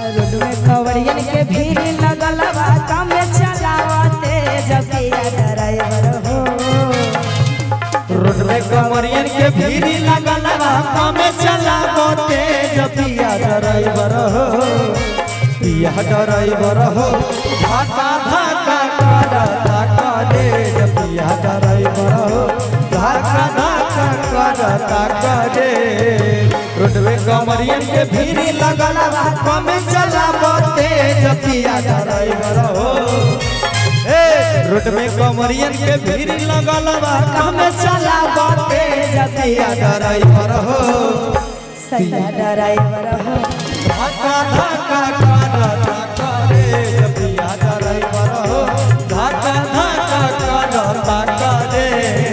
road में कवड़ियन के भीड़ लगल बा काम चलावते जपिया ड्राइवर हो रोड में कमरियन के भीड़ लगल बा कमे चलाबो तेज पिया ड्राइवर हो पिया ड्राइवर हो धाका धाका करता करे पिया ड्राइवर हो धाका धाका करता करे रोड में कमरियन के भीड़ लगल बा कमे चलाबो तेज पिया ड्राइवर हो ए रोड में कमरियन के भीड़ लगल बा कमे चलाबो तेज पिया ड्राइवर हो सैया ड्राइवर हो धक्का धक्का करता करे पिया ड्राइवर हो धक्का धक्का करता करे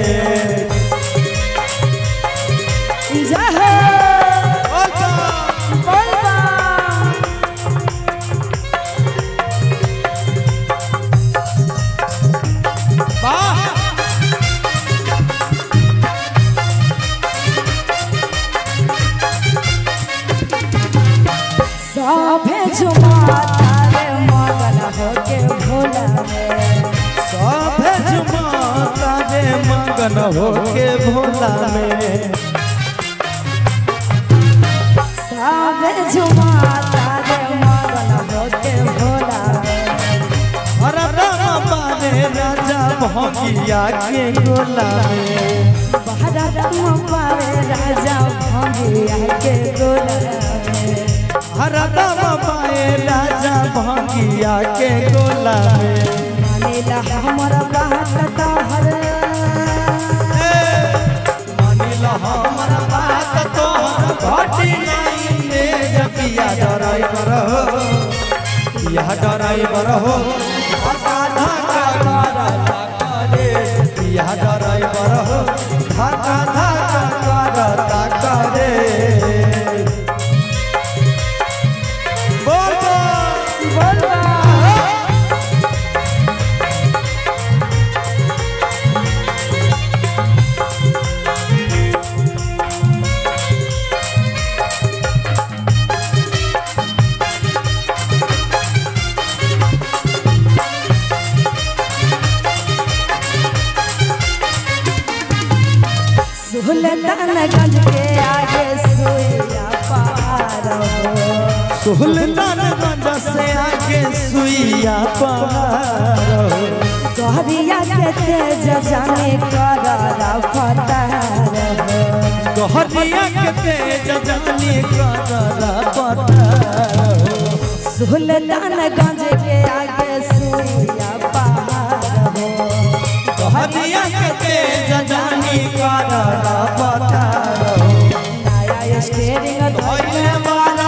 जहो बोलबा वाह सभे झुमाता रे मगन होके भोला में सभे जुमाता रे मगन होके भोला में सभे झुमाता रे मगन होके भोला में हरदम पावे राजा भोगिया के गोला में भारत में पावे राजा भंगिया के गोला में हरदम पाए राजा भोगिया के गोला में मानिला हमर बात तोहर मानिल हमर बात तोहर घटी नहीं ने जपिया ड्राइवर हो पिया ड्राइवर हो धक्का धक्का करता करे पिया ड्राइवर हो धक्का धक्का करता करे बोल बोल बोलबा सुल्तानगंज के आगे सुइया पार हो सुल्तानगंज से आगे सुइया पार हो कहरिया के तेज जाने कर रफ्तार हो कहरिया के तेज जानी करला पतार हो सुल्तानगंज के आगे सुइया पार हो कहरिया के तेज जानी करला पतार हो नया स्टेरिंग धोइले वाला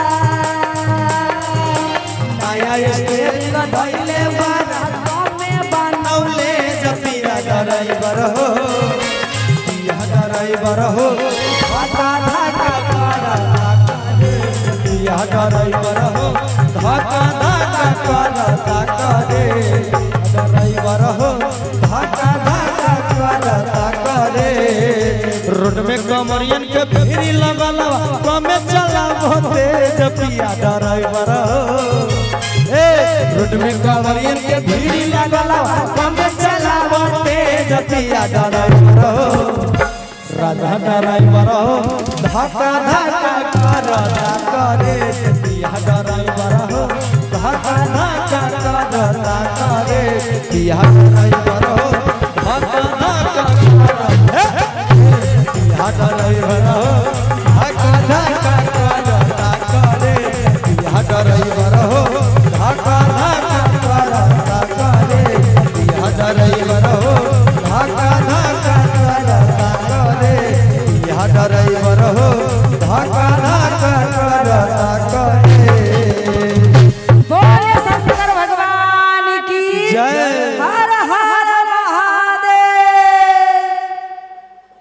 नया स्टेरिंग धोइले वाला में बन नौले जपिया ड्राइवर हो पिया ड्राइवर हो धक्का धक्का करता करे पिया ड्राइवर हो धक्का धक्का करता करे ड्राइवर हो धक्का धक्का करता करे रोड में कमरियन के भीड़ लगल बा, कमे चला तेज पिया ड्राइवर हो ए रोड में कमरियन के भीड़ लगल बा, कमे चला तेज पिया ड्राइवर हो राजा ड्राइवर हो धक्का धक्का करता करे पिया ड्राइवर हो धक्का धक्का करता करे पिया ड्राइवर हो धक्का धक्का करता पिया ड्राइवर हो